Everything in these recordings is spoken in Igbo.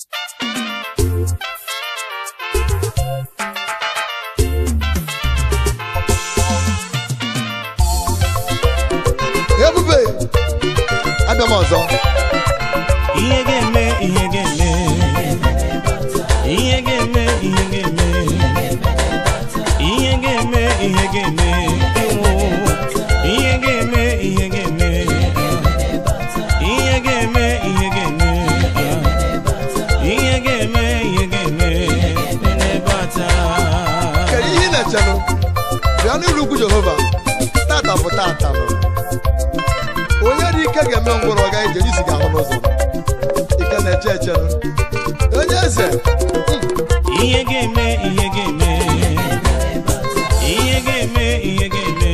ebube abịa m ọzọ ihe ga-eme ihe ga-eme ihe ga-eme ihe ga-eme ihe ga-eme ihe ga-eme ewo ihe ga-eme ihe ga-eme ihe ga-eme ihe ga-eme ihe ga-eme ihe ga-eme nebata kedu ihe ị na-echenụ bịa n'ụlọ ugwu jehova tata bụ tata nọ onye dị ike ga-eme ngwụrụ ọ gaghị ije isi ga-ahụ n'ụzọ ike na-eche echenụ onye eze mm, ihe ga-eme ihe ga-eme ihe ga-eme ihe ga-eme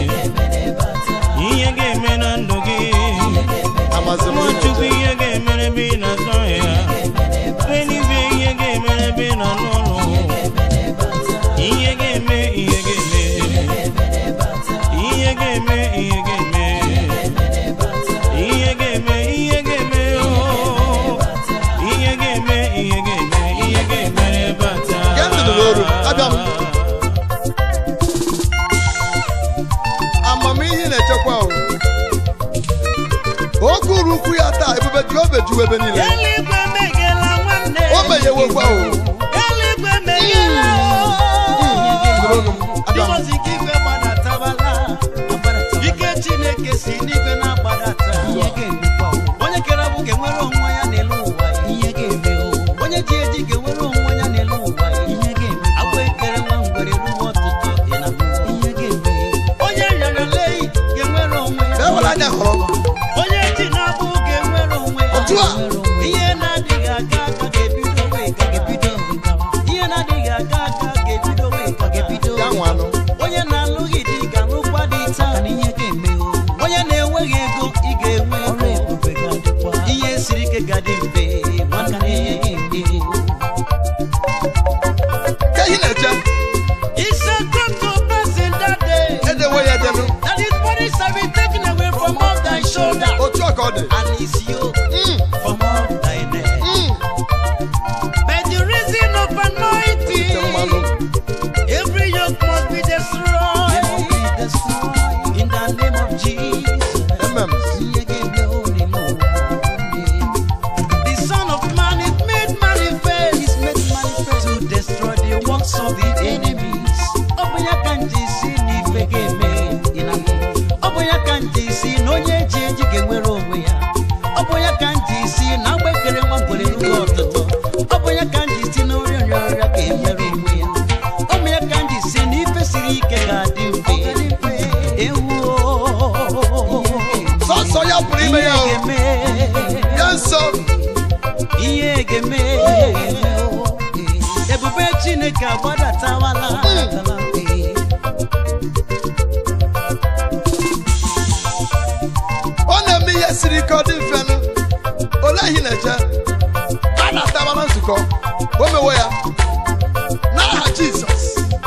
ihe ga-eme na ndụ gị amazị m nwachukwu ihe ga-emere ebe ị na-azụ ahịa eluigwe ihe ga-emere ebe ị nọ n'ụlọ ihe ga-eme ihe ga-eme ihe ga-eme ihe ga-eme ihe ga-eme ihe ga-eme oo. ihe ga-eme ihe ga-eme ihe ga-emere bata Gee ntị n'olu, abịa m. amamihe ị na-echekwa o oge uru ukwu ya taa ebube jehova ejuwa ebe niile eluigwe meghela nwanne o meghewekwa o eluigwe meghela Nụrụnụ m, abịa m. Dịgọzi ka igwe gbadatabala ike Chineke si n'igwe na-agbadata onye kere bụ ga-enwere onwe ya n'elu ụwa onye ji eji ga-enwere onwe ya n'elu ụwa agwa ekere nwa ngwere ruo ọtụtụ dị na onye rịara leyi ga-enwere onwe Bịa ya were anya hụrụ onye ji na-abụ ga-enwere onwe ya Otu a. ihe na-adịghị aga aga ga-ebido wee ga ihe na-adịghị aga aga ga-ebido wee ga ya nwanụ onye na-alụghị di ga-alụkwa dị taa onye na-enweghị ego ị ga-enwe ego ihe siri ike ga-adị mfe nwanne ka ihe na-eche It's a come to pass in that day edewe ya edenụ that his body shall be taken away from off thy shoulder otu a ka ọ dị and his yoke Mm, from off thy neck. mm, By the reason of ite mmanụ anointing, every yoke must be destroyed. In the name of Jesus. mm. The Son of Man is made manifest, to destroy the works of the enemies. Ọ bụ ya ka nji si n'ife ga-eme ọ bụ ya ka nji si na onye eji eji ga-enwere onwe ya ọ bụ ya ka nji si na agbekere nwa ngwere ruo ọtụtụ ọ bụ ya ka nji si na ọrịa ọrịa ọrịa ga-enyere onwe ya ọ bụ ya ka nji si na ife siri ike ga-adị mfe ewuo sọsọ ya pụrụ ime ya o ga-eme ya nso ihe ga-eme ebube chineke agbadatawala ọ na-eme ihe siri ike ọ dị mfenụ olee ihe ị na-eche a na-ataba na nzukọ o mewe ya n'aha jizọs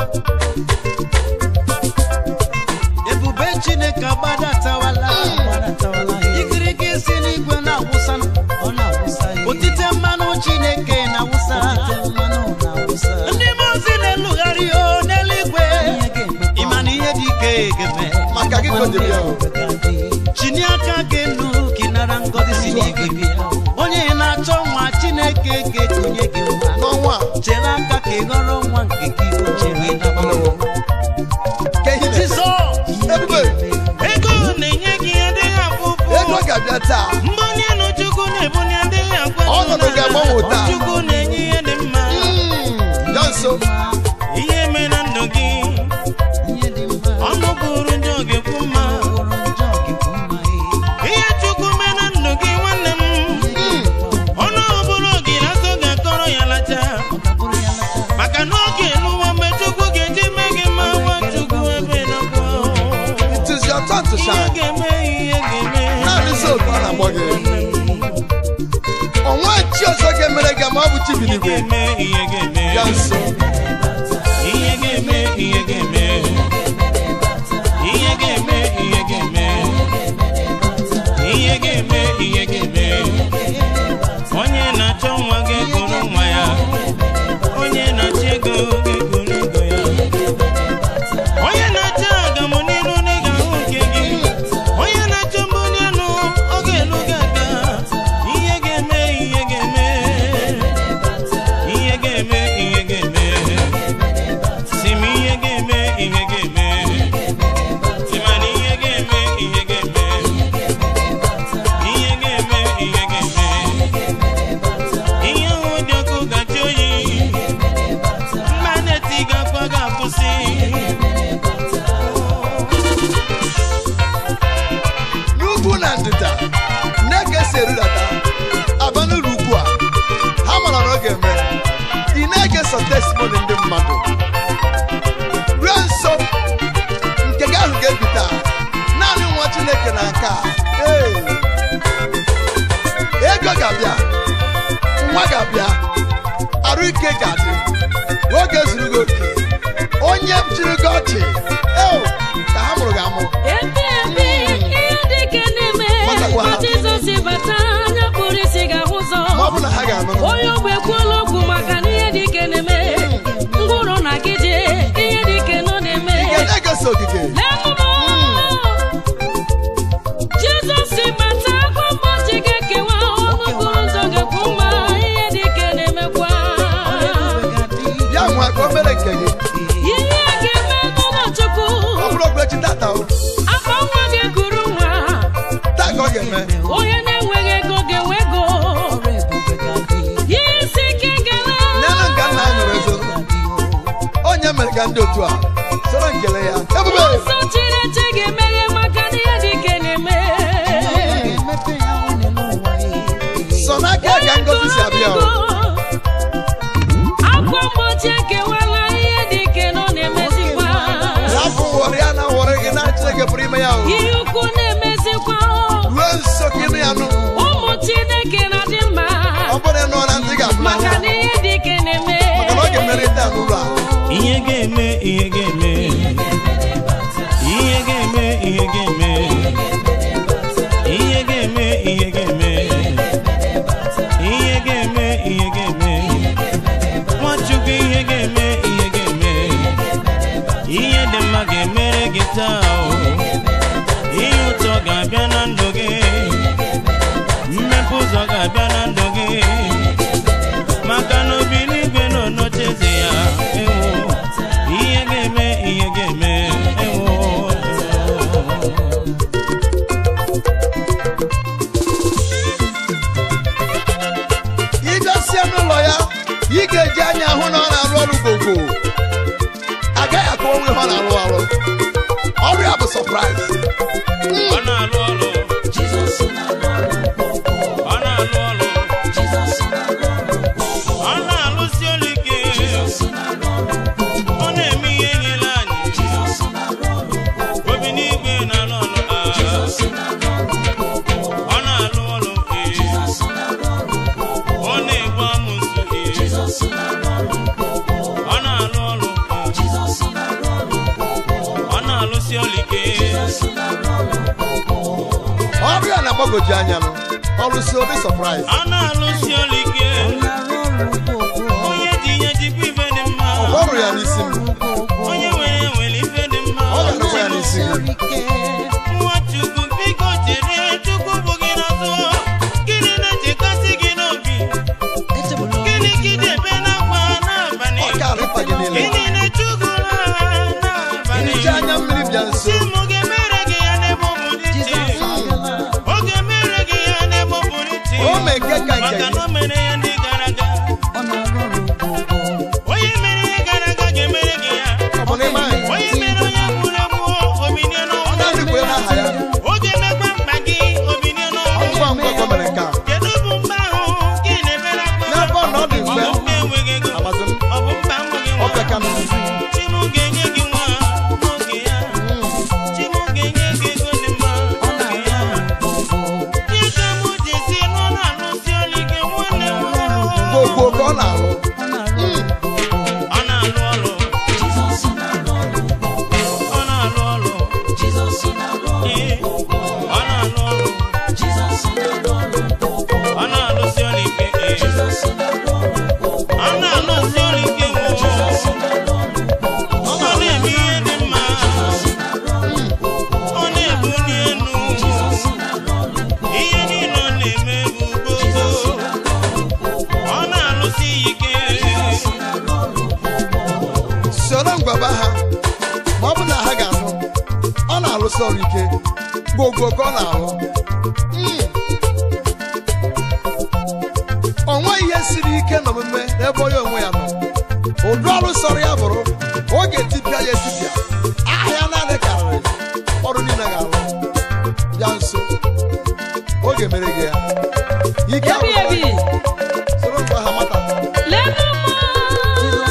ebube chineke agbadatawala ikirike si n'igwe na-awụsa otite mmanụ chineke na-awụsa ndị mazi na-elugharị o n'eluigwe ịma na ihe dị ike ga-eme maka gị ka o dịrị ya o chini aka gị nụ ka ị nara ngọzi si n'igwe bịa onye na-achọ nwa chineke ga-ekonye gị nwa n'ọnwa a chere aka ka ị ghọrọ nwa nke gị o chere naba ka ihe na-eche Jizọs ebube ego na-enye gị adịghị afụ ego ụfụ ga-abịa taa mbunye enu chukwu na-ebunye adịghị akwa Ọnọdụ ga-agbanwe taa. chukwu na-enye ihe dị mma Mm, ya nso ihe mee na ndụ gị ọnụ bụrụ njọ ga-ekwu mma ihe chukwu mee na ndụ gị nwanne m ọnụ ọbụrụ gị na-asọ ga-akọrọ ya lacha maka na oge eluwa mgbe chukwu ga-eji mee gị mma nwa chukwu ebe nakwa it is your turn to ihe shine ga-eme ihe ga-eme naanị so ka ọ na-agbọ gị ọnwa chi ọzọ ga-emere gị ma ọ bụ chi bi ihe n'igwe ga-eme ihe ga-eme ya nso ihe ga-eme ihe ga-eme ihe ga-eme ihe ga-eme ihe ga-eme ihe ga-eme onye na-achọ nwa ga-ekoro sọ testimony ndị mmadụ ruo nso nke gị ahụ ga-ebita naanị nwa chineke na nke a Ee. ego ga-abịa nwa ga-abịa arụ ike ga-adị oge zuru gị oke onye chiri gị ọchị eo ka ha mụrụ gị amụ Ebe ebe ihe dị ka na-eme Matakwa ha. ka Jizọs bata anya kpụrụ isi ga-ahụ ụzọ ma ọ bụ na ha ga-anụ onye ogbe kwuola okwu maka na ihe dị ka na-eme ngwụrụ na gije ihe dị ka nọ na-eme Ị na-egosi ogige Lenụnụ. Jizọs bata ụbọchị ga-ekewa ọnụ okporo ụzọ ga-ekwu mma ihe dị ka na-emekwa ya nwa ka o mere nke gị ihe ga-eme n'ụlọ Chukwu ọ bụrụ okwechi tata o afọ nwa ga-ekuru nwa taa ka ọ ga-eme onye na-enweghị ego ga-enwe ego ihe isi ike gara n'elu nga nna anyị nọrọ ezo onye mere ka ndị otu a soro nkele ya ebube nsọ Chineke ga-emeghe maka na ihe dị ka na-eme sọ n'aka ka ngozi si abịa o akwa mgbochi ekewala ihe dị ka nọ na-emezikwa rapụ wọrị ya na wọrị gị na chineke pụrụ ime ya o ihe ukwu na-emezikwa ruo nso ka ịnụ ya nụ ụmụ Chineke na-adị mma ọ bụrụ na ị nụọ na ntị ga-afụ maka n'anya na ihe dị ka na-eme maka na ọ ga-emere ite a n'ụlọ a ihe ga-eme ihe ga-eme ihe ga-eme ihe ga-eme ihe ga-eme ihe ga-eme ihe ga-eme ihe ga-eme nwachukwu ihe ga-eme ihe ga-eme ihe dị mma ga-emere gị taa o ihe ụtọ ga-abịa na ndụ gị mmepe ụzọ ga-abịa na ndụ gị maka na obi n'igwe nọ n'ocheeze ya ewo ihe ga-eme ihe ga-eme ewo ịbịasie n'ụlọ ya ị ga-eji anya hụ na ọ na-arụ ọrụ gogo agaghị akọwa onwe ha ọ na-arụ ọrụ ọrụ ya bụ sọpraịz ọ na-alụ ọrụ ọ na-alụ ọrụ ọ na-alụsi ọrụ ike ọ na-eme ihe nyere anyị obi n'igwe na-alụ ọrụ a. ọ na-alụ ọrụ ee. ọ na-egbu amụsụ ee. ọ na-alụ ọrụ ee. ọ na-alụsi ọrụ ike ọrụ ya na-agbagoju anya nụ ọrụ si obi sọpraịz ọ na-alụsi ọrụ ike onye ji ihe jikwa ife dị mma ọrụ ya n'isi m onye nwere nwere ife dị mma ọ ga-arụkwa ya n'isi gị nwachukwu biko chere chukwu bụ gị n'azụ gịnị na-echekasị gị n'obi gịnị ka iji ebe n'akwa n'abalị ọ ga-arịpa gị niile gịnị na-echugoro ha n'abalị iji anya mmiri bịa nso si mụ ga-emere gị ya n'ebe ọ pụrụ iche ọ ga-emere gị ya n'ebe ọ pụrụ iche o mee nke ka nke maka gị na o mere ya ndị gara aga onye mere ihe gara aga ga-emere gị ya ọ bụ n'ime anyị onye mere onye gburu egbu obinie ọ n'ọnwụ na-adịkwa n'aha ya oge mekwa mkpa gị obinie ọ n'ọnwụ ngwa ngwa ka o mere nke a kedu bụ mkpa ahụ gị na-emere akpa n'ebe ọ na ọ dị ọ mfe bụ mkpa enweghị ego agbazị m ọ bụ mkpa enweghị ọ nwa pịaka m Chimu ga-enye gị nwa n'oge ya Chimu ga-enye gị ego dị mma n'oge ya ihe ka mụ ji si nọ na-alụsi ọrụ ike nwanne m gbogbo ka ọ na-arụ ọ na-alụ ọrụ ọ na-alụ ọrụ Ee, ọ na-alụ ọrụ ọ na-alụsi ọrụ ike ee. ọ na-alụsi ọrụ ike nwụọ ọ na-eme ihe dị mma ọ na-ebuli elu ihe niile ọ na-eme bụ gogo ọ na-alụsi ya ike soro ngwaba ha ma ọ bụ na ha ga-anụ ọ na-arụsi ọrụ ike gbogbo ka ọ na-arụ Mm. o nweghị ihe siri ike n'omume n'ebe onye onwe ya nọ ụdị ọrụ sọrọ ya bụrụ ọ ga-etipịa ya etipịa ahịa naanị karịrị ọrụ niile ga-arụ bịa nso ọ ga-emere gị ya ike ebi agwụla ebi gị. soro ngwa ha mata lenụ mma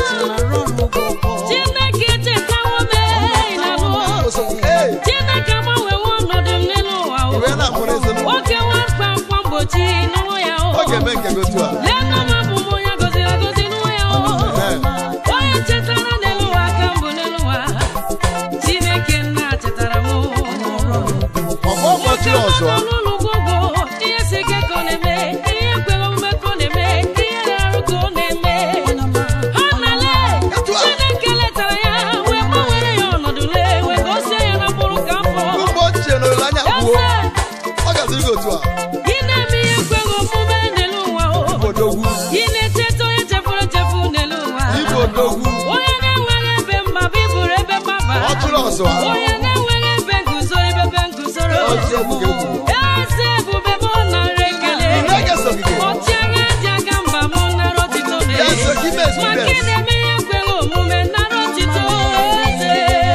ga-eme nke gị otu a lee nna m abụ m onye gọziri agọzi n'ụwa ya o Ee. onye chetara n'elu ụwa aka m bụ n'elu ụwa chineke nna chetara m ọgbọ mkpọchi ọzọ n'ụlọ ugwugwu ihe si ike ka ọ na-eme ihe kwere omume ka ọ na-eme ihe na-arụ ka ọ na-eme ha nale Etu a. chineke letara ya wee gbanwere ya ọnọdụ lee wee gosie ya na mkpụrụ ka afọ mgbe ochie na olileanya gwuo eze ọ gaziri gị otu a ị na-eme ihe kwere omume n'elu ụwa o odogwu ị na-echeta onye chefuru echefu n'elu ụwa ibe odogwu onye na-enweghị ebe mgbaba ịbụrụ ebe mgbaba ọ chụrụ ọzọ onye na-enweghị ebe nguzoro ebe ebe nguzoro Ozi ebube egwu. eze ebube m nara ekele Nneka sogide. ọchịagha ji aka mba m nara otito m Ya so gị mee ezi maka mee. ị na-eme ihe kwere omume nara otito eze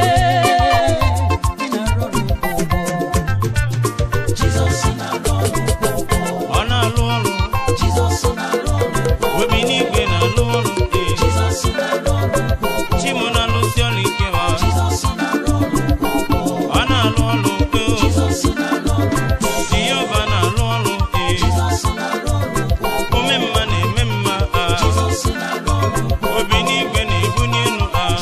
ọ na-alụ ọrụ obi n'igwe na-alụ ọrụ ee. Chimu na-alụsi ọrụ ike ma ọ na-alụ ọrụ ee. Jehova na-alụ ọrụ ee. ome mma na-eme mma ah. obi n'igwe na-ebunye elu ah.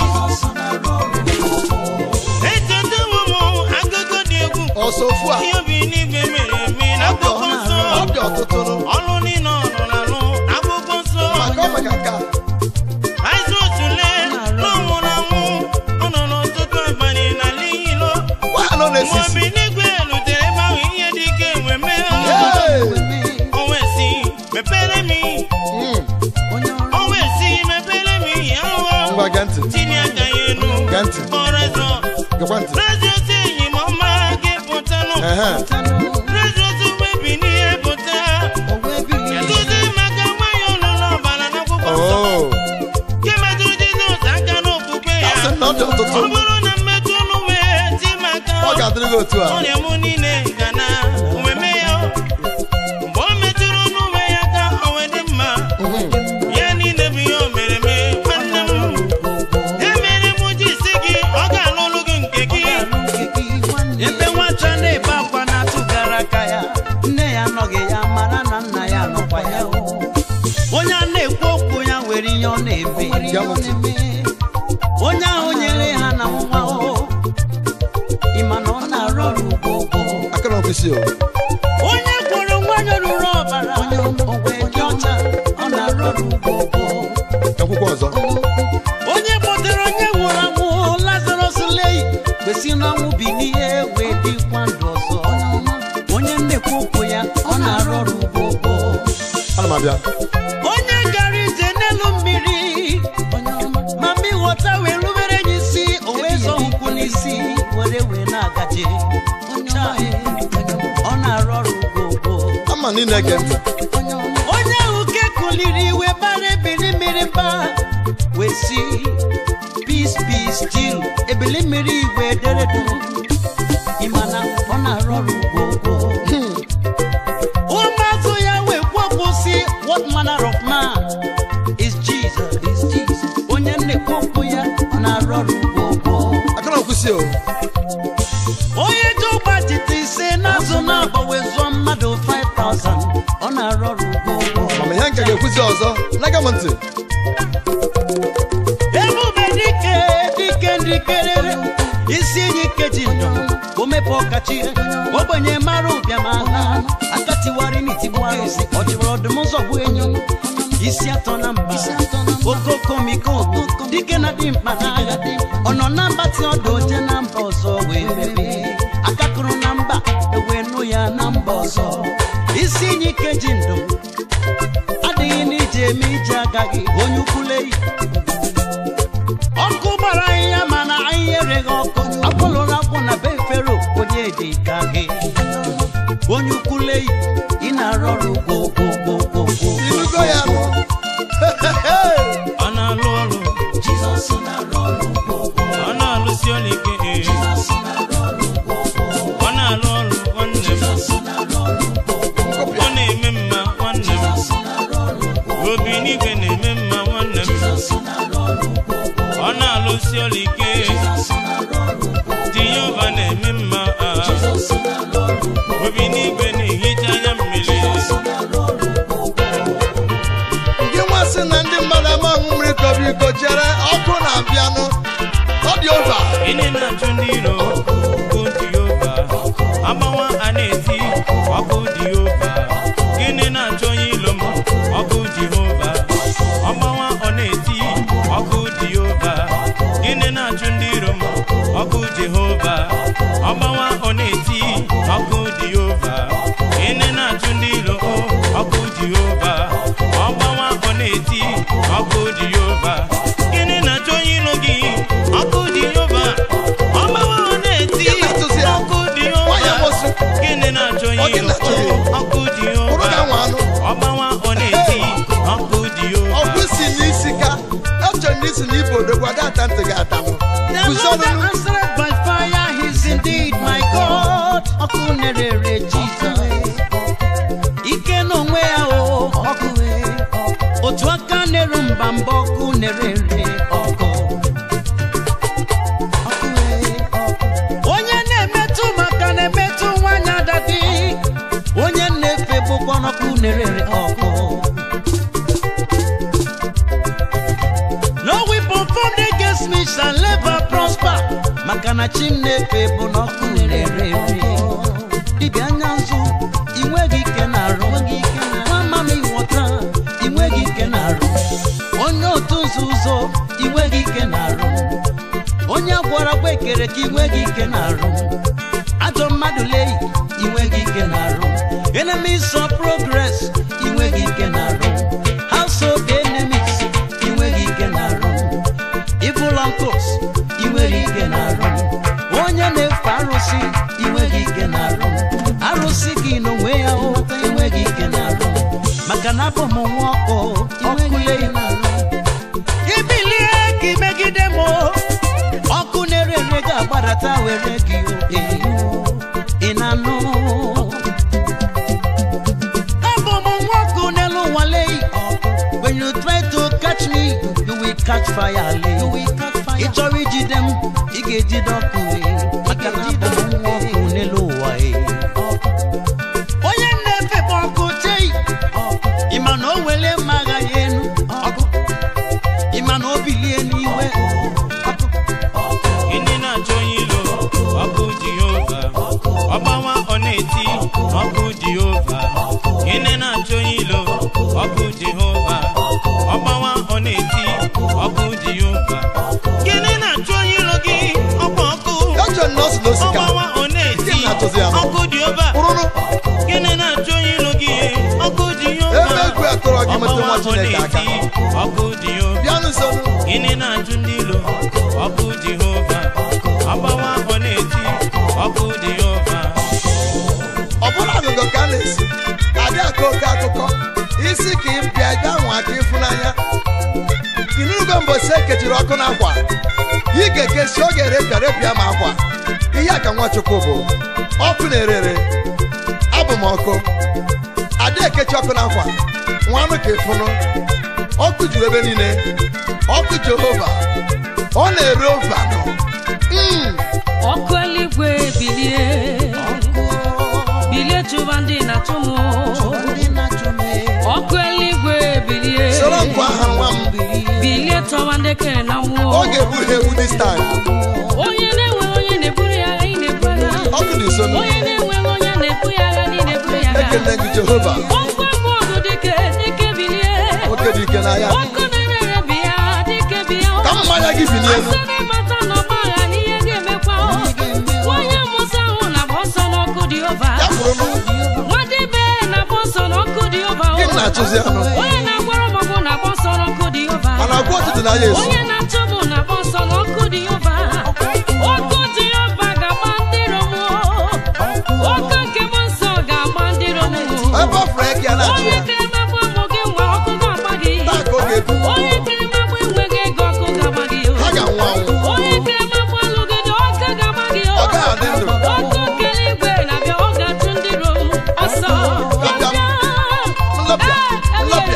echetawo m akụkọ dị egwu ọsọ ofu a ihe obi n'igwe mere eme na akwụkwọ nsọ ọ dị ọtụtụ ọlụ niile ọ nọ n'alụ akwụkwọ nsọ maka ọ maka nka Aịzụ otule n'ọnwụrụ anwụ ọ nọ n'ọtụtụ abalị n'ala ilo nwaanyị nọ mgbe n'esisi obi n'igwe lutere ebe ahụ ihe dị ike wee mee Hey! o wee sị mepere m Mm, o wee sị mepere m ihe ahụhụ ngwa gee ntị tinye aka ya elu Gee ntị. kpọrọ ezọ gekwa ntị rezi otu enyi m ọma ga-epụtanụ Ehe. rezi otu webi n'ihe pụta keduzi maka nwanyị ụlọ n'ọbara n'akwụkwọ nsọ Oh, nke metụrụ Jizọs aka n'okpukpe ya asị m na ọ dị ọtụtụ ọ bụrụ na mmetụ ọnụ wee ti maka ọ ga-adịrị gị otu a ọrịa m niile ga na omeme ya mgbe o metụrụ ọnụ wee ya ka o wee dị mma Mhm. ya niile bụ ihe o mere eme nwanne m ya mere m ji si gị ọ ga-alụlụ gị nke gị ebe nwata na-ebe akwa na-atụgara aka ya nne ya anọghị ya mara na nna ya nọkwa ya o. onye a na-ekwu okwu ya nwere ihe ọ na-eme Gee m ntị. onye ahụ nyere ha na nwa o ịma na ọ na-arụ ọrụ ugbo aka na ofisi o onye gwọrọ nwanyị ruru ọbara o wee dị ọcha ọ na-arụ ọrụ ugbo akwụkwọ ọzọ onye kpọtere onye nwụrụ anwụ lazarus lei kwesị n'ọnwụ bilie wee dịkwa ndụ ọzọ onye nnekwu okwu ya ọ na-arụ ọrụ ugbo ana m abịa onye gara ije n'elu mmiri ma mma ịghọta wee rubere ya isi o wee zọ ụkwụ n'isi were wee na-agaje ọ na-arụ ọrụ ugbo ama na ị na-ege ntị onye ahụ ke kuliri iwe bara ebili mmiri mba wee si peace peace still ebili mmiri igwe ederedu ịmana ọ na-arụ ọrụ ugbo ụmụazụ ya wee kwuokwu si what manner of man is jesus is jesus onye nnekwu okwu ya ọ na-arụ ọrụ ugbo aka na ofisi o onye ji ụgba jite ise n'azụ na-agba wee zụọ mmadụ 5000 ọ na-arụ ọrụ ugbo mama ihe nke ga-ekwuzi ọzọ na-ege m ntị ebube dike dike ndikerere isi enyi keji ndụ o mepe ọkachi ogbenye mara ụbịam aha akatiwari n'itigbuarụ ọchịbụrụ ọdụm ụzọ bụ enyi isi atọ na mba okokomiko dike na dị mkpa n'agha ọ nọ na mbatị ọdụ oje na mba ọzọ wee mebie akakụrụ na mba ewee nụ ya na mba ọzọ isi enyi keji ndụ adịghị n'ije eme ije agaghị onye ukwuleyi ọkụ gbara ahịhịa mana ahịhịa ereghị ọkụ akpọlụrụ akwụ na be fero onye dị ka gị onye ukwuleyi ị na-arụ ọrụ gwogwogwogwogwo irugo ya nụ ọ na-alụ ọrụ ọ na-alụsi ọrụ ike ee. ọ na-alụ ọrụ nwanne m ọ na-eme mma nwanne m obi n'igwe na-eme mma nwanne m ọ na-alụsi ọrụ ike Jehova na-eme mma ah. obi n'igwe na-ehicha anya mmiri sị na ndị mmadụ ama ọṅụ mmiri ka obi iko chere ọkụ na-abịanụ ọ dị ova Gịnị na-achụ ndị iro ọkụ Jehova agbawa a na-eti ọkụ Jehova gịnị na-achụ onye ilo m ọkụ Jehova ọgbawa ọ na-eti ọkụ Jehova gịnị na-achụ ndị iro m ọkụ Jehova ọgbawa ọ na-eti ọkụ Jehova gịnị na-achụ ndị iro o ọkụ Jehova ọgbawa ọ na-eti ọkụ Jehova gịnị na-achụ onye ilo gị ọkụ Jehova ọgbawa ọ na-eti Gịnị na-achụzi ya? ọkụ Nwaanyị Jehova amụsụ. gịnị na-achụ Ọ onye gị ilo na-achụ gị? ọkụ bụrụ Jehova ka nwa anụ ọgbawa ọ na-eti ọkụ Jehova ọkụ si n'isi ka echere na isi na ibo odogwu ada ata ntị gị atanụ The Lord guzonụ that answered by fire, He's indeed my God. Ọkụ nerere Jesus. Ike n'onwe ya o, ọkụ otu aka na-eru mba mba ọkụ nerere ọkụ. Onye na-emetụ maka na-emetụ nwanyị adadi. Onye na-efe bụkwa n'ọkụ nerere ọkụ. No weapon formed against me shall never prosper. Maka na chi m na-efe bụ n'ọkụ na-ere ere. Dibịa anya nzu, ị nweghị ike na-arụ. Nwa mama ịghọta, ị nweghị ike na-arụ. Onye otu nzuzo, ị nweghị ike na-arụ. Onye gwara gwa ekere ka ị nweghị ike na-arụ. Ajọ mmadụ leyi, ị nweghị ike na-arụ. Enemies of progress, ị nweghị ike na-arụ. Household enemies, ị nweghị ike na-arụ. Evil uncles, ị nwere ike na-arụ. Onye na-efe arụsị, ị nweghị ike na-arụ. Arụsị gị n'onwe ya o, ị nweghị ike na-arụ. Maka na abụ m nwa ọkụ, ọkụ leyi na-arụ. Ibilie ka imegide m o, ọkụ na-ere ere ga-agbadata were gị o. Ị na-anụ? Abụ m nwa ọkụ n'elu ụwa leyi. When you try to catch me, you will catch fire lay. Ị chọrọ ijide m, ị ga-ejide ọkụ wee. Maka na abụ m nwa ọkụ n'elu ụwa ee. Onye na-efe bụ ọkụ chei. Ị ma na o wele mma agha ya enu. Ọkụ. Ị ma na o bilie n'iwe. Ọkụ. Gịnị na-achọ onye ilo ọkụ Jehova ọgbawa ọ na-eti ọkụ Jehova gịnị na-achọ onye ilo ọkụ Jehova ọgbawa ọ na-eti ọkụ Jehova gịnị na-achọ onye ilo gị ọkwa ọkụ echere na ọ si n'osika ọgbawa ọ na-eti Gịnị na-achọzi ya? ọkụ Jehova kpụrụnụ gịnị na-achọ onye ilo gị ọkụ Jehova ebe egwu atụrụ gị metụ nwa ọgbawa ọ Chineke aka na-eti ọkụ Jehova bịanụ nsonụ gịnị na-ajụ ndị ilo ọkụ jehova agbawa ọ na-eti ọkụ jehova ọ bụrụ agụgụ ka a na-esi adị aka oke akụkọ isi ka ị bịa ebe ahụ aka ịfụnanya inurugo mbọsi ekechiri ọkụ n'akwa ị ga-ekesi ọ ga-erepịa repịa ma akwa ihe a ka nwachukwu bụ ọkụ na-ere ere abụ m ọkụ adị ekechi ọkụ n'akwa nwanụ ka ịfụnụ ọkụ juru ebe niile ọkụ jehova ọ na-ere ovanụ Mm. ọkụ eluigwe bilie bilie chụba ndị na-achụ m Ndị na-achụ m ee. ọkụ eluigwe bilie soro nkwa aha nwa m bilie tọwa ndị kere na mmụọ ọ ga-ebu ha egwu dis time onye na-enwe onye na-eburu ya agha ị na-ebu agha ọkụ dị nso onye na-enwe onye na-ebu ya agha ị na-eburu ya agha ekele gị jehova ọkụ mmadụ dike dike bilie nwoke dị ike n'agha ọkụ na-ere bịa dike bịa ka mmanya gị bi n'elu asị na ịmata na ọgba agha na ihe ga-emekwa onye mụsa ahụ na-agba ọsọ n'ọkụ dị ova ya kwụrụ nwadibe na-agba ọsọ n'ọkụ dị ova gị na-achụzi anụ onye na-agwara ọgbọgbọ na-agba ọsọ n'ọkụ dị ova a na-agwa ọtụtụ na ya esu onye na-achụ bụ na-agba ọsọ n'ọkụ dị ova ọkụ dị ova ga-agba ndị romo ọkụ nke m nsọ ga-agba ndị romo ebe ọ fụrụ eke ya na-achụ onye ya kere magbu ụmụ gị nwa ọkụ ga-agba gị taa ka ọ ga-ebu onye kere magbu enweghị ego ọkụ ga-agba gị ha ga-anwụ anwụ onye kere magbu alụghị dị ọkụ ga-agba gị ọ gaghị adị ndụ ọkụ kere igwe na-abịa ọ ga-achụ ndị rom ọsọ Nlọpịa, nlọpịa nlọpịa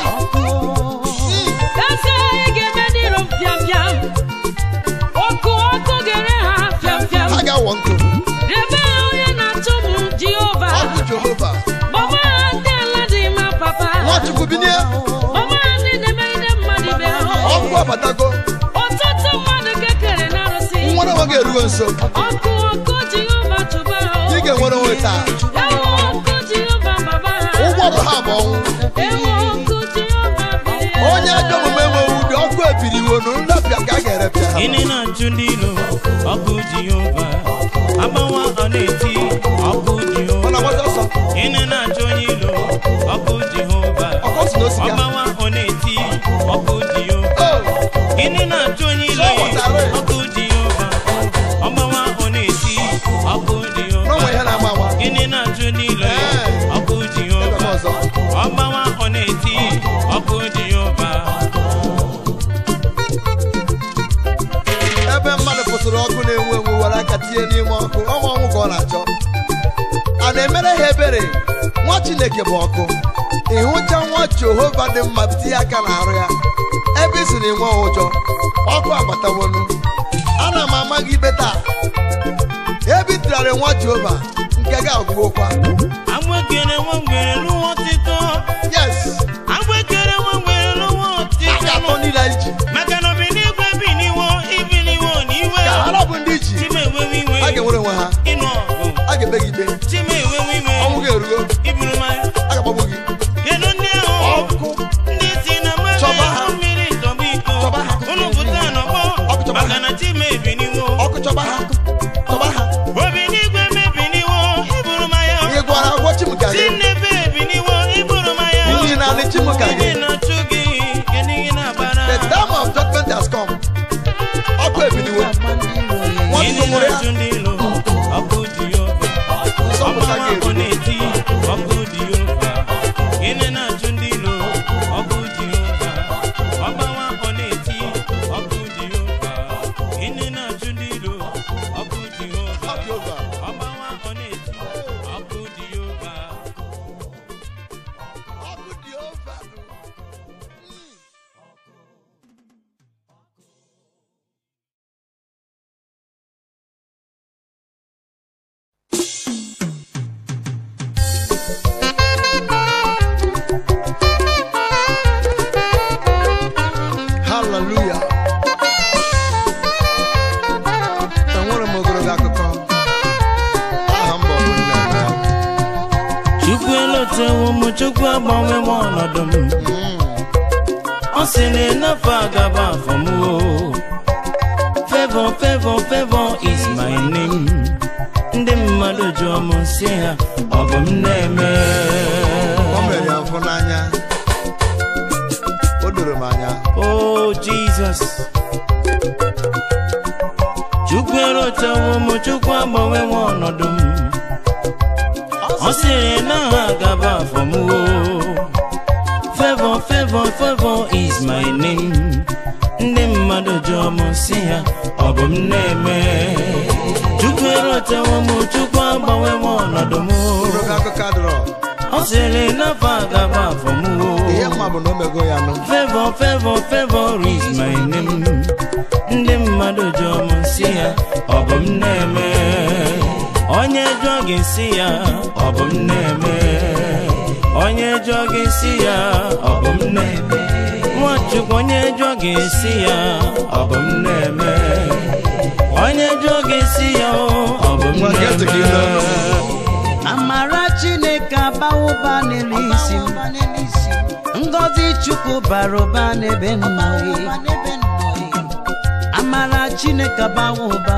eze ị ga-eme ndị rom pịam pịam ọkụ ọkụ ga-ere ha pịam pịam ha ga-awọ nkụ rebe onye na-achụ m jehova ọkụ jehova gbagba ha ndị ala dị mma papa nso ọkụ ọkụ Jehova chụba ha ị ga-enwere onwe taa ewo ọkụ Jehova baba ha ụgwọ bụ ha bụ ọnwụ ewo ọkụ Jehova bilie onye ajọ omume enweghị ubi ọkụ ebiriwo nụ nrapịa ka a ga-erepịa ha Gịnị na-achụ ndị ilo ọkụ Jehova agbawa ọ na-eti ọkụ ọ Jehova na-agbazi ọsọ Gịnị na-achụ onye ilo ọkụ Jehova ọkọ si n'osi ya ọgbawa ọ na-eti ọkụ Jehova Oh, Gịnị na-achụ onye ilo ọkụ Jehova ọgbawa ọ na-eti ọkụ Jehova n'onwe ihe na-agba agba Gịnị na-achụ ndị ilo ọkụ ebe m Jehova ọzọ ọgbawa ọ na-eti ọkụ Jehova ebe mmadụ pụtara ọkụ na-enwu enwu were aka tinye n'ime ọkụ ọnwa ọnwụ ka ọ na-achọ a na-emere ha ebere nwa chineke bụ ọkụ ịhụcha nwa jehova dị mma tinye aka n'arụ ya ebe isi na enwe ụjọ ọkụ agbatawonu ana m ama gị ikpe taa ebe ị tụgharị nwa jehova nke gị agwụgwokwa agbekere nwa ngwere lụwa ọtịtọ yes agbekere nwa ngwere lụwa a ọtịtọ ga-atọ ndị na iji maka na obiligwe biliwo ibiliwo n'iwe ka ha bụ ndị iji chima enwewe iwe a ga-enwere onwe ha ịnụ ọgụ a ga-ekpe gị ikpe chima enwewe iwe ọnwụ ga-erugo iburu mmanya a ga-agbagbu gị kedu ndị ahụ ọkụ ndị si na Chọba ha. mmadụ mmiri tọgbu iko Chọba ha. unu pụta n'ọgbọ Ọkụ chọba maka ha. na chima ebiliwo ọkụ chọba ha chọba ha obiligwe mebiniwo iburu mmanya ị gwara agwọ chimụka gị Chinebe ebiniwo iburu mmanya nri naanị chimụka gị Ndị na-achụ gị kedu ihe na-agbara the time of judgment has come ọkụ ebiliwo nwa Gịnị nnụnụ ya na-achụ ndị ilo ọkụ Jehova nsọpụta ọgbawa gị ọ na-eti ọkụ Jehova Gịnị na-achụ ndị ilo ọkụ Jehova ọgbawa ọ na-eti ọkụ Jehova Gịnị na-achụ ndị ilo ọkụ Jehova Ọkụ Jehova. ọgbawa ọ na-eti ọkụ Jehova ọkụ Jehova haleluya enwere m ogologo akụkọ aha m bụ Ọbụnnaemeka. Chukwu elotewo m Chukwu agbanwe m ọnọdụ m ọ sị na enafe agaba afọ m o favor favor favor is my name ndị mmadụ jụọ m si ha ọ bụ m na-eme o mere ya mfụ n'anya o doro m anya o jizọs chukwu elotewo m chukwu agbanwe m ọnọdụ m ọ sịrị na ha agaba afọ m o favor favor favor is my name ndị mmadụ jụọ m si ya ọ bụ m na-eme chukwu elotewo m chukwu agbanwe m ọnọdụ m o. ogologo akụkọ adịrọ ọ sịrị na fa agaba afọ m o. ihe mma bụ na o mego ya nụ favor favor favor is my name ndị mmadụ jụọ m si ya ọ bụ m na-eme onye jụọ gị si ya ọ bụ m na-eme onye jụọ gị si ya ọ bụ m na-eme nwachukwu onye jụọ gị si ya ọ bụ m na-eme onye jụọ gị si ya ọ bụ m Nwa gee ntị ka ị nụ. na-eme amara chineke abawa ụba n'elu isi m ngọzi chukwu bara ụba n'ebe nọ amara chineke abawa ụba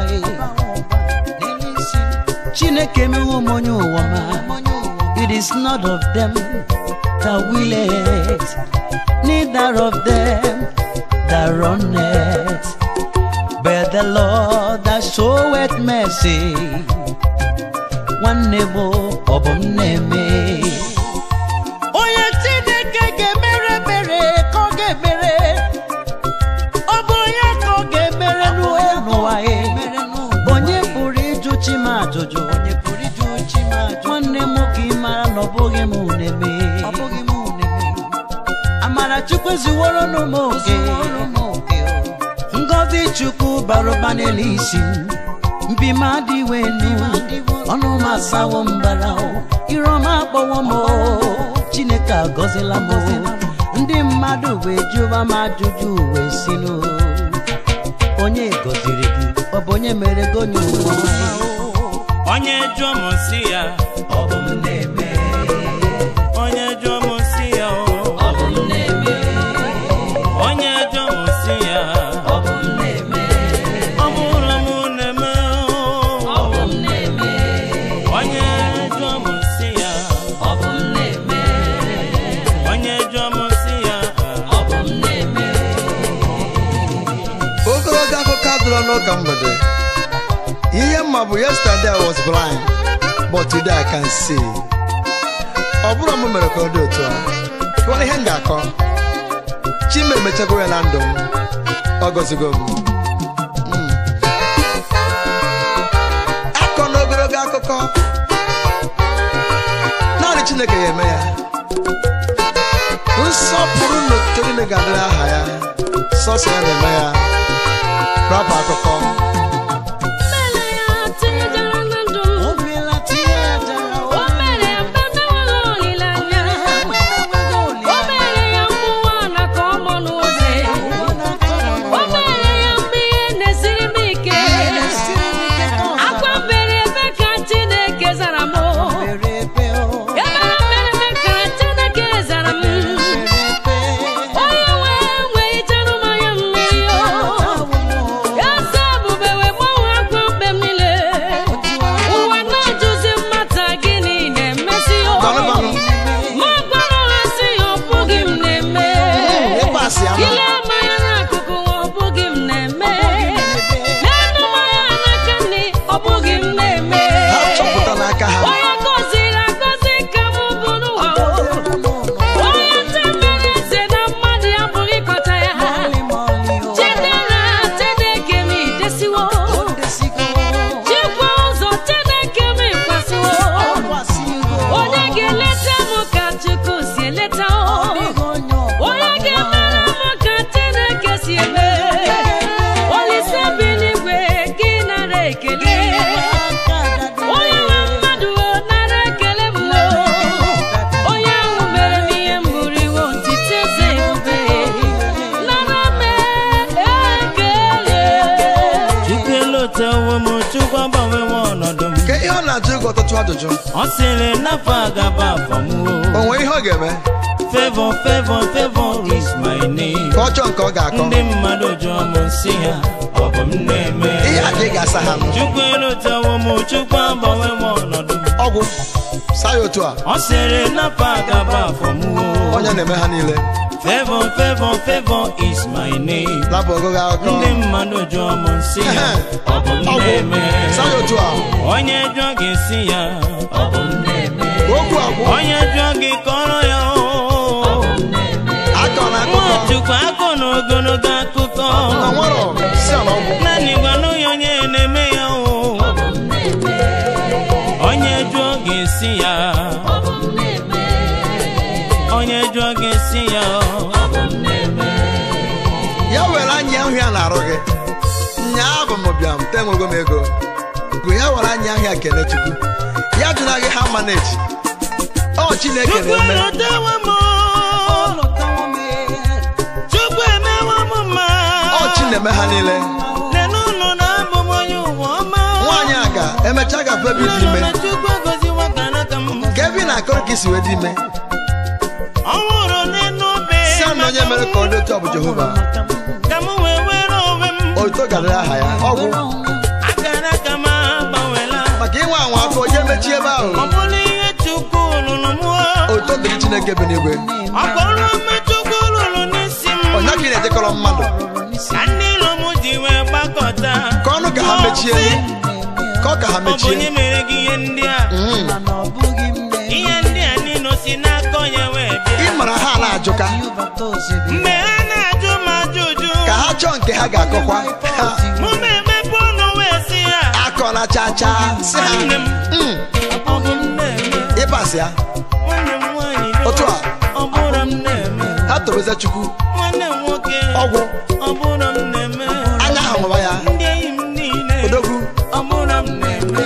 chineke emewo m onye ụwa ma it is not of them that will it neither of them that run it but the lord that showeth mercy nwanne m ọ bụ m na-eme onye chineke ga-emere mere ka ọ ga-emere ọ bụ onye ka ọ ga-emere n'ụwa n'ụwa ya onye pụrụ ịjụ chi m ajụjụ nwanne m ka ị mara na ọ bụghị m na-eme amara chukwu ziworo n'ụmụ oge ngọzi chukwu bara ụba n'elu isi m mpi m adịwo enu ọnụ m asawo mbara iro m akpọwo m o. chineke agọzila m o. ndị mmadụ wee jụwa m ajụjụ wee si n'o onye gọziri gị ọ ọ bụ onye mere gị onye ụwa onye jụọ m si ya ọ bụ m na-eme onye jụọ m si ya o. ọ bụ m na-eme onye jụọ m si ya ọ bụ m na-eme ọ bụrụ m na-eme o. ọ bụ m na-eme onye jụọ m si ya ọ bụ m na-eme onye jụọ m si ya ọ bụ m na-eme ogologo akụkọ adịrọ n'ụka mgbede ihe mma bụ yesterday I was blind but today I can see ọ bụrụ m mere ka ọ dị otu a kụwara ihe m ga-akọ chima emechago ya na ndụ m ọ gọzigo m Mm. akọ n'ogologo akụkọ naanị chineke ya eme ya nsọpụrụ na otuto niile ga-adịrị aha ya sọsọ ya na-eme ya rapụ akụkọ Mere ya tinyejara na ndụ m. o meela tinye ya jara O mere ya mgbe m enweghị olileanya. O mere ya mmụọ na ka ọ mọnụ ozi. O mere ya mgbe ihe na-esiri m ike. Akwa bere ebe ka Chineke zara m. Ebere mere eme ka Chineke zara m. Onye nwe nwe ichanụ m anya mmiri o. Eze ebube wee gbanwee akwa mgbe m niile. Ụwa na-ajụzi mmata gịnị na-emesi o. Gbanụgbanụ. Ma gwara ha sị ọ bụghị m na-eme. ịkpasị ama Ile mmanya n'akụkụ ọ bụghị m na-eme. N'elu mmanya n'aka nri ọ bụghị m na-eme. ha chọpụta n'aka ha Onye gọziri agọzi ka m bụ n'ụwa o. Onye temere eze na mmadụ abụghị ịkọta ya. Chidera Chineke m idesiwo. Chikwa ụzọ Chineke m ịkwasịwo. Onye ga-eleta m ka Chukwu si eleta o. Onye ga-emere m ka Chineke si eme. Olise bi n'igwe gị nara ekele. Onye nwe mmadụ o nara ekele m o. Onye ahụ mere m ihe m buru iwe otite eze ebube. Nara m ekele. chukwu elotewo m chukwu agbanwewo ọnọdụ m ka ihe ọ na-ajụ gị ọtụtụ ajụjụ ọ sịrị n'afọ agaba afọ m o nwere ihe ọ ga-eme favor favor favor is my name ka ọ chọọ nke ọ ga-akọ ndị mmadụ jụọ m nsị ha ọ bụ m na-eme ihe a ka ị ga-asa ha nụ chukwu elotewo m chukwu agbanwewo ọnọdụ m ọgwụ saa ya otu a ọ sịrị n'afọ agaba afọ m onye na-eme ha niile favor favor favor is my name lapụ ogogo akụkọ ndị mmadụ jụọ m nsị ha ọ bụ m ọgwụ na-eme saa ya otu a onye jụọ gị si ya ọ bụ m na-eme okwu agwụ onye jụọ gị kọrọ ya o akọ na akụkọ nwachukwu akọ na ogologo akụkọ na nwere si ala ọgwụ naanị gwanụ ya onye na-eme ya o onye jụọ gị si ya onye jụọ gị si ya ya were anya ahụ ya na-arụ gị nyaa bụ m bịam te nwego m ego bụ ya were anya ahụ ya kene chukwu ya jụna gị ha maneji ọ chineke chukwu na-eme elotewo m chukwu emewo m mma ọ chi na-eme ha niile nenụlọ na abụ m onye ụwa ọma nwaanyị a ga emechaa gafe ebe dị ime na chukwu egoziwo ka n'aka m ka ebe ị na-akọrọ ka isi wee dị ime ọ nwụrụ n'elu obe si a na onye mere ka ọ dị otu ọ bụ jehova ka m wee were onwe m otuto gadịrị aha ya ọgwụ akara aka m agbanwela maka inwe anwa afọ onye mechie ebe ahụ ọ bụrụ ihe chukwu lụrụ m otuto dịrị chineke bi n'igwe ọ bụrụ mme chukwu lụrụ n'isi m onye ka ị na-ejekọrọ mmadụ ka ndị ilo m ji wee gbakọta ka ọnụ ka ha mechie ka ọ ka ha ọ bụ onye mechie mere gị ihe ndị a Mm. ihe ndị a niile si n'aka onye wee ị bịa mara ha na-ajụka mgbe ha na-ajụ m ajụjụ ka ha chọọ nke ha ga-akọkwa Ha mụ na-emepe ọnụ wee si ya akọ na cha cha si ha nwanne m "Mm, ọ bụ m na-eme ịbasị ya nwanne m nwaanyị do, Otu a. ọ bụrụ m na-eme ha tobeze chukwu nwanne m nwoke ọgwụ ọ bụrụ m na-eme anya ahụ mụba ya ndị enyi m niile odogwu ọ bụrụ m na-eme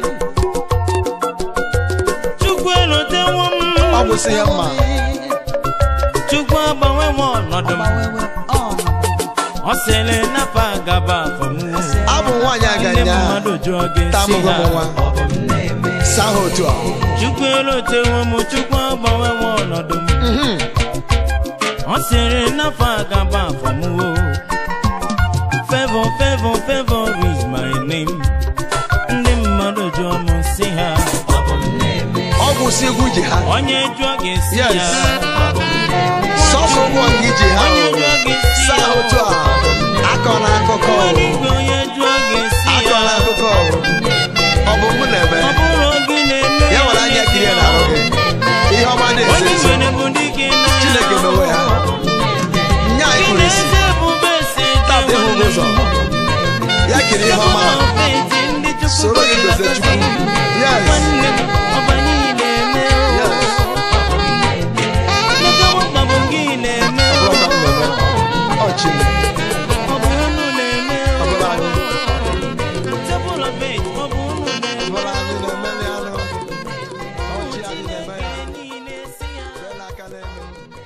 chukwu elotewo m ọgwụ si ya mma chukwu agbanwewo ọnọdụ m ọ sịrị nafa gaba afọmụ abụ nwaanyị ndị aganya mmadụ jụọ gị si tamụgo m nwa ha saa ha otu a chukwu elotewo m chukwu agbanwewo ọnọdụ m Mhm. ọ sịrị nafa gaba afọmụwo favor favor favor is my name ndị mmadụ jụọ m si ha ọ bụ si egwu ji ha onye jụọ gị si Yes. ya sọsọ ụgbọ gị ji ha onye o. jụọ gị si saa ya ha otu a akọ na akụkọ o. Mmadụ igwe onye jụọ gị si akọ na ya akụkọ o. ọ bụ mụ na-eme ọ bụrụ gị na-eme ya nwere anya kiri na arụ gị ihe ọma onye na-esi esi nwere bụ dike na chineke mewe ha nya anyị kpụrụ isi Chineke ebube si tata ịhụ gị ụzọ ya kiri ihe ọma soro gị gozie chukwu yes nwanne m ọbanye na-eme yes Nlegawa ọgbabụ gị na-eme ọ bụrụ ka m na-eme ọ chi m ọ bụ unu na-eme ọ bụrụ anyị Table of faith, ọ bụ unu na-eme ọ bụrụ anyị na-eme ya anụ ọ chi anyị na-eme ya niile si ya fee n'aka n'elu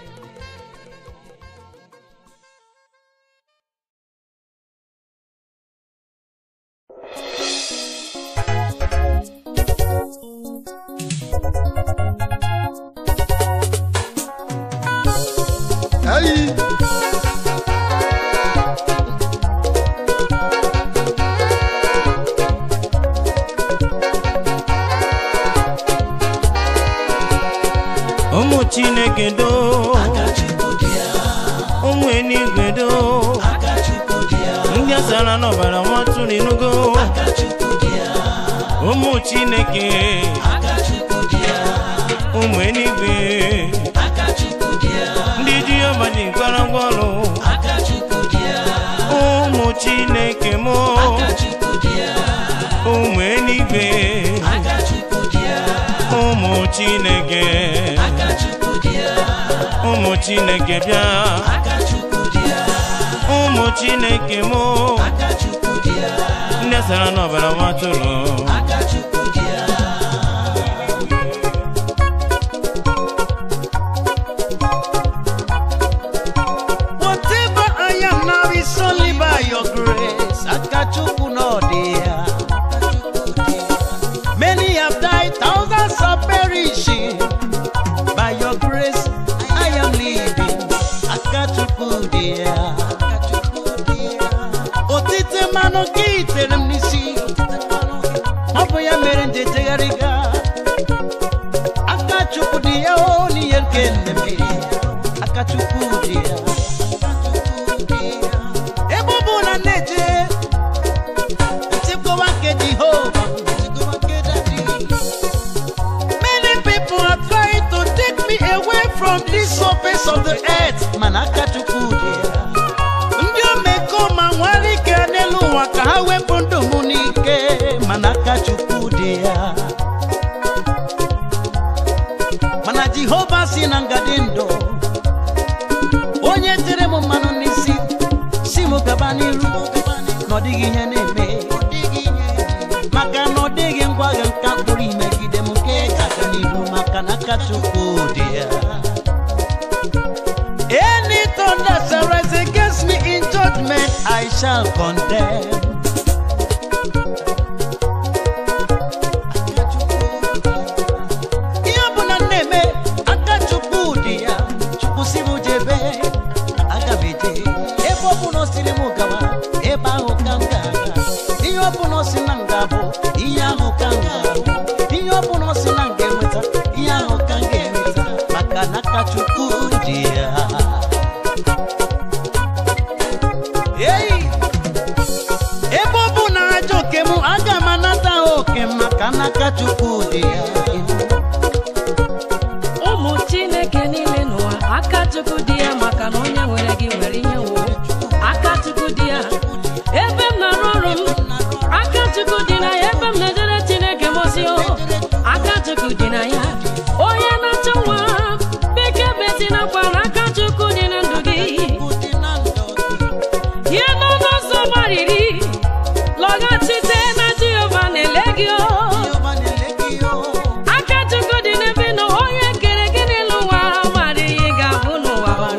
Hey! ụmụ chineke doo ụmụ enigwe doo ndị asara n'ọbara nwatụrụ inugo ụmụ chineke ụmụ enigwe ndị jehova ji gwara ngwaọrụ ụmụ chineke mụ ụmụ enigwe ụmụ chineke ụmụ chineke bịa ụmụ chineke mụ ndị sara n'ọbara nwatụrụ Whatever I am now is only by your grace. Akachukwu no there. Many have died, thousands are perishing. By your grace, I am living. Akachukwu there. Otite mmanụ gị tere m n'isi. Ọ bụ ya mere m ji ejegharị gaa. Akachukwu dị ya o n'ihe nke nne m. Akachukwu dị ya. ebe ọ bụ na na-eje nchekwa nke jehova many people are trying to take me away from this surface of the earth mana aka chukwu dị ya ndị omekoma nwere ike n'elu ụwa ka ha wepụ ndụ m n'ike mana aka chukwu dị ya mana jehova si na ngadi ndụ onye tere m mmanụ n'isi si m gaba n'iru na ọ dịghị ihe na-eme maka na ọ dịghị ngwa agha nka mkpụrụ imegide m nke ga-aga n'iru maka na aka chukwu dị ya Any tongue that shall rise against me in judgment, I shall condemn. ihe ọ bụla m na-eme aka chukwu dị ya chukwu si m jebe aga m eje ebe ọ bụla o siri m gawa ebe ahụ ka m ga-aga ihe ọ bụla o si na m ga-abụ ihe ahụ ka m ga-abụ ihe ọ bụla o si na m ga-enweta ihe ahụ ka m ga-enweta maka na aka chukwu dị ya Ei! ebe ọ bụ na ajọ oke m aga m anata oke m maka na aka chukwu dị ya ụmụ chineke niile n'ụwa aka chukwu dị ya maka na onye nwere gị nwere ihe wo aka chukwu dị ya ebe m na-arụ ọrụ m aka chukwu dị na ya ebe m na-ejere chineke mozi o aka chukwu dị na ya onye na-achọ nwa beke betinakwa na aka chukwu dị na ndụ gị ihe nọ n'ụzọ gbariri lọghachite na jehova na-ele gị o aka chukwu dị n'ebe nọ onye kere gị n'elu ụwa mara ihe ị ga-abụ n'ụwa o.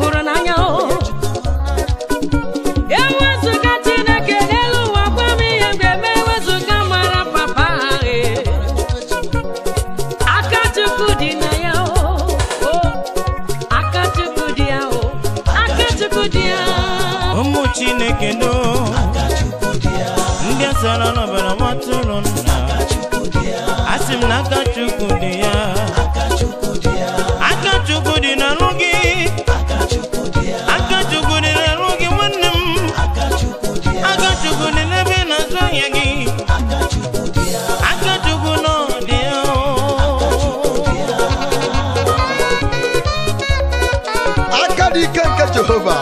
hụrụ n'anya o ewezụga chineke n'elu ụwa gwa m ihe m ga-eme ewezụga mara papa ahụ aka chukwu dị na ya o o, aka chukwu dị ya o aka chukwu dị ya ụmụ chineke do ndị asara n'ọbara nwatụrụ nna asị m na aka chukwu dị ya aka chukwu dị n'arụ gị aka chukwu dị n'arụ gị nwanne m aka chukwu dị n'ebe ị na-azụ ahịa gị aka chukwu nọ dị ya o. aka dị ike nke jehova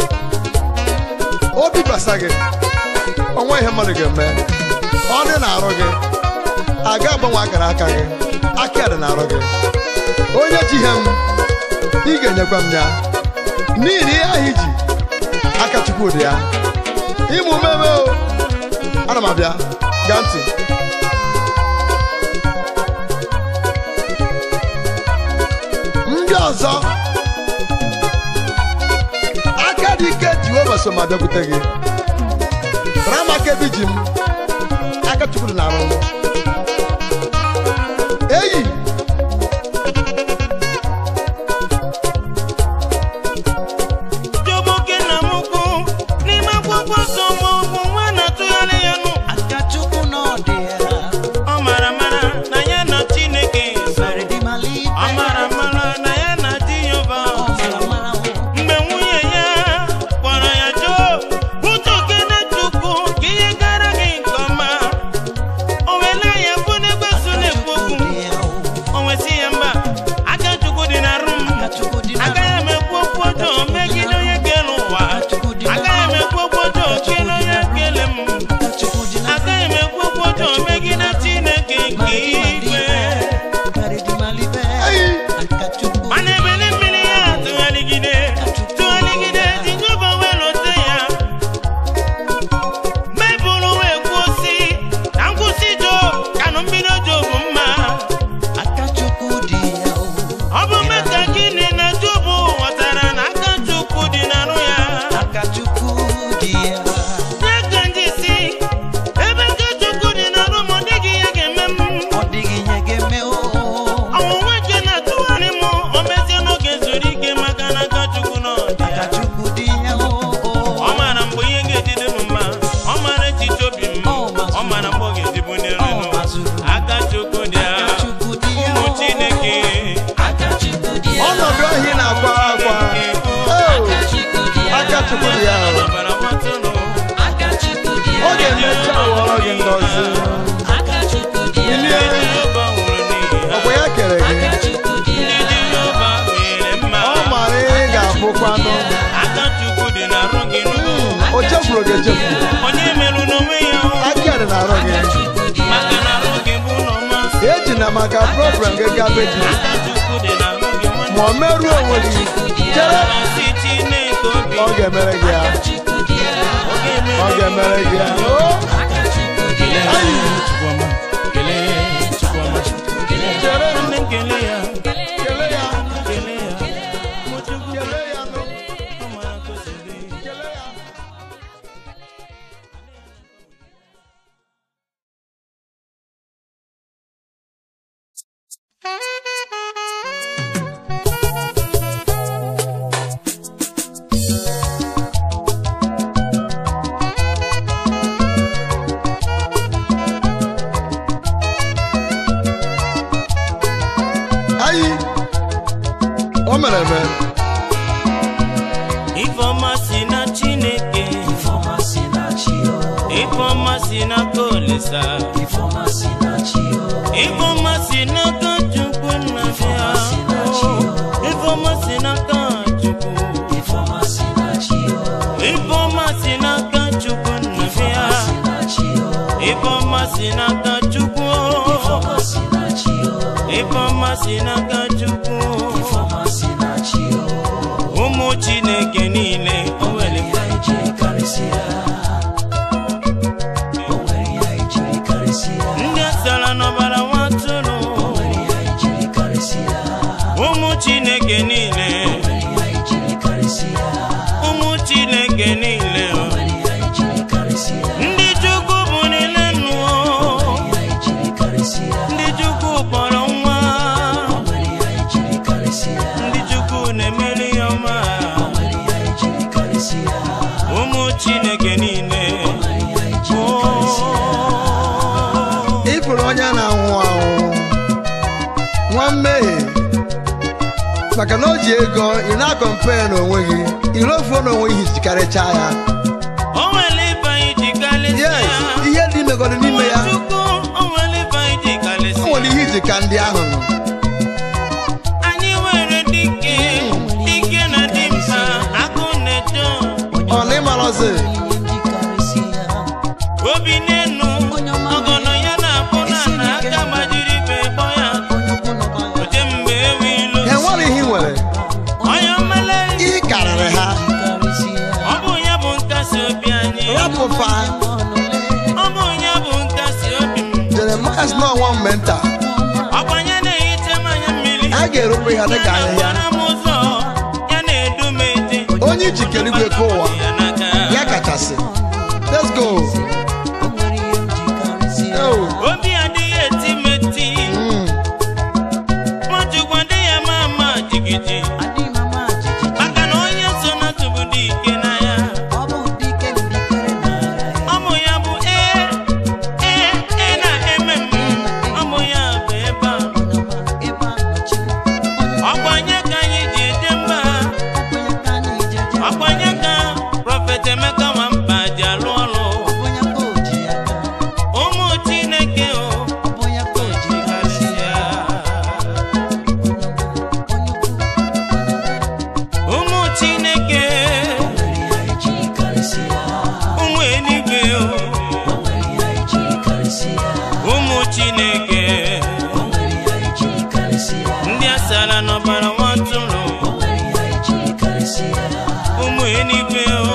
obi basa gị ọnwa ihe mmadụ ga-eme ọ dị na-arụ gị aga agbanwe akara aka gị aka ya dị na-arụ gị onye ji ihe m ị ga-enyekwa m ya n'ihi na ihe ahụ iji aka chukwu dị ya ịmụ mmemme o ana m abịa gaa ntị ndị ọzọ aka dị ike jehova so ma bịakwute gị rama aka ebe ji m aka chukwu dị n'arụ m eyi Joboke na mukwu n'ime akwụkwọ nsọ ma ọ bụ nwa na-atụgharị ya nụ aka chukwu na ọ dị ya ọ mara mara na ya na Chineke so Redeemer ọ mara mara na ya na Jehova ọ mara mara o. mgbe nwunye ya kpọrọ ya joo ụtọ okene chukwu ka ihe gara gị nke ọma o wela ya bụ n'egbe so na-ekwu okwu Dị ya o. o nwesị ya mba aka chukwu dị na rụ m Aka chukwu dị na agaghị m ekwu okwu ọjọọ megide onye kere ụwa agaghị m ekwu okwu ọjọọ kele onye kele m Aka chukwu dị na agaghị m ekwu okwu ọjọọ megide chineke nke igwe eyi mana ebele mmiri ya tụgharịgide tụgharịgide jinjọba wee lote ya mebụrụ wee kwuo si na nkwụsị job kanụ mbido job mma ọ bụ meta gịnị na job ghọtara na aka chukwu dị n'arụ ya N'aka ndị si, ebe nke Chukwu dị n'arụ m, ọ dịghị ihe ga-eme m. Ọnwụnwa ike na-atụgharị m, o mezie n'oge zuru ike maka na aka Chukwu nọ dị ya. Ọ maara mgbe ihe ga-ejide m mma, ọ maara echiche obi m, ọ maara mgbe ọ ga-ejibu n'iru m. Aka Chukwu dị ya, ụmụ Chineke. ọnọdụ ahụ ị na-akwa akwa Oh, aka chukwu dị ya o. Ọbara nwatụrụ, ọ ga-emecha ghọrọ gị ngọzi ilie Jehova nwụrụ n'ihi ha. ọkwa ya kere gị Ndị Jehova mere mma. ọ mara ihe ị ga-abụkwanụ Aka Chukwu dị n'arụ gị n'ugwu. o chefuru gị echefu onye merụ n'onwe ya aka ya dị na-arụ gị maka na arụ gị bụ ụlọ mmasị eji na maka problem gị gaa be ji aka chukwu dị n'arụ gị nwanne ma ọ merụọ onwe gị chere masị chineke obi ọ ga-emere gị ya ọ ọ ga-emere gị ya o chere nne m kelee ya kelee ya kelee ya kelee ya nụ ọ mara ka o si dị. kelee ya ayi o mere eme ifeọma si na chineke ifeọma si n'aka olisa ifeọma si n'aka chukwu nna bịa ifeọma si n'aka chukwu ifeọma si n'aka chukwu nna bịa ifeọma si n'aka chukwu ifeọma si n'aka chukwu ụmụ chineke niile o nwere ndị asara n'ọbara nwatụrụ ụmụ chineke niile maka na o ji ego ị na-akọmpe n'onwe gị irofuo n'onwe ihe jikarịcha ya o nwere ibe anyị ji kalịsịa yes ihe dị megoro n'ime ya Chukwu o nwere ibe anyị ji o kalịsịa nwere ihe iji ka ndị ahụ nọ anyị nwere dike dike na dimkpa agụ na-eto ọ na ịmarọzi obi n'enu ọgọnọ ya na-abụ na na aka gbajiri ibe kpọ ya oje mgbe ewe ilo ha enwere ihe ị nwere onye mmele ị karịrị ha ọ bụ ya bụ nkasi obi anyị rapụfa ọ bụ ya bụ nkasi obi m jeremaya si n'ọnwa mmenta ọkwanye na-ehicha mmanya mmiri a ga-erukwa ya dịka ya ahịhịa na-agbara m ụzọ ya na-edu m eje onye ijikere igwe ka ụwa ya n'aka ya kachasị let's go Oh, obi adịghị eti m eti mm. nwachukwu adịghị ama ama jigiji maka na onye so na tụbụ dị ike na ya ọ bụ ya bụ ee ee ee na-eme m ọ bụ ya bụ ebe a ọgbanye ka anyị ji eje mba ọgbanye ka prọfet emeka nwamba ji alụ ọrụ ụmụ chineke o jikarịsịa ụmụ chineke ụmụ eluigwe o ụmụ chineke ndị asara n'ọbara nwatụrụ ụmụ eluigwe o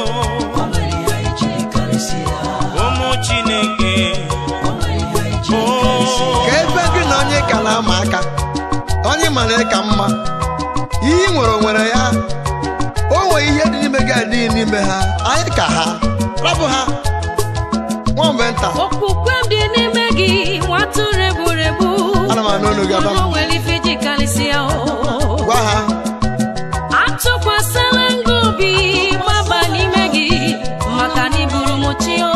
ụmụ chineke o ka ebe gị na onye ka na-ama aka onye mara ka mma ihe ị nwere nwere ya o nwere ihe dị n'ime gị adịghị n'ime ha anyị ka ha rapụ ha nwambe nta okwukwe m dị n'ime gị nwatụrụ egburegbu Ana m anụ olu gị, Adam. o nwere ife ji karịsịa o gwa ha atụkwasịla ngị obi gbaba n'ime gị maka na iburu m chi o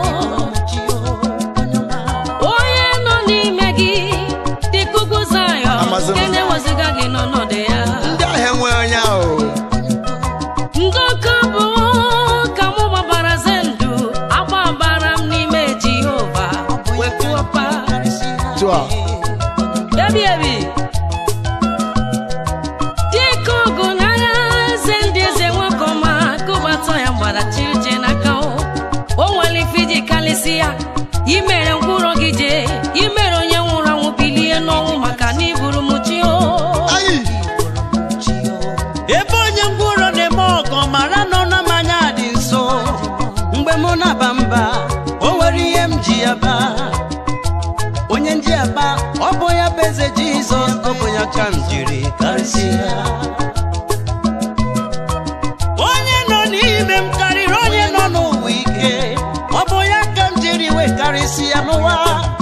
onye nọ n'ime gị dịka ugwu Zayọn Amazon. nke na-eweziga gị n'ọnọdụ ya ndị ahịa enwe onye ahụ ndọka bụ ka mụ gbabara ze ndụ agbabara m n'ime Jehova wepụọpa tụa ebi ebi dịka ọgụ n'agha eze ndị eze nwoke ọma kụbata ya gbara chirije n'aka o o nwere ife iji kalịsị ya imere mkpụrụ gị jee imere onye nwụrụ anwụ bilie n'ọnwụ maka na iburu m chi o anyị ebe onye ngwụrọ na-eme ọgọ mara nọ na mmanya dị nso mgbe mụ na-aba mba o nwere ihe m ji ya baa onye nji aba ọ bụ ya bụ eze jizọs ọ bụ ya ka m jiri karịsịa onye nọ n'ime m karịrị onye nọ n'ụwa ike ọ bụ ya ka m jiri wee karịsịa n'ụwa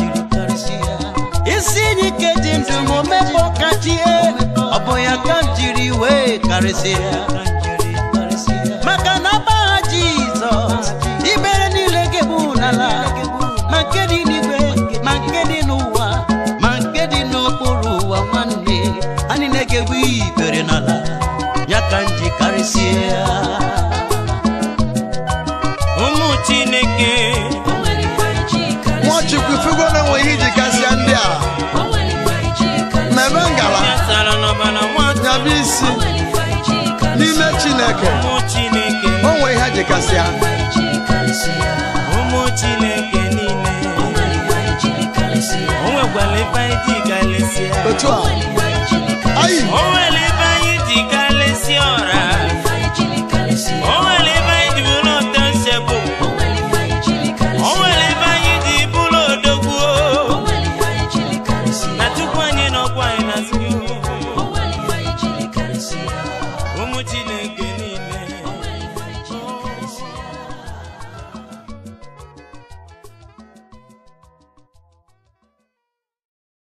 isi enyi ike dị ndụ m omebe ọkachie ọ bụ ya ka m jiri wee karịsịa maka na agbagha jizọs ibere niile ga-egbu n'ala ma nke dị n'igwe ma nke dị n'ụwa ma nke dị n'okpuru ụwa nwanne anyị na-egegbu ibere n'ala ya ka m ji karịsịa ụmụ chineke O nwere ife iji karịsịa. nwachukwu figo na enwe ihe iji kasịa ndị a O nwere ife iji karịsịa. mmemme ngala ya sara n'ọbara nwatụ nyaba isi O nwere ife iji karịsịa. n'ime chineke ụmụ chineke o nwere ihe ji kasịa O nwere ife iji karịsịa. ụmụ chineke niile O nwere ife iji karịsịa. o nwekwara ife anyị ji galịsịa otu a O nwere ife iji karịsịa. anyị o nwere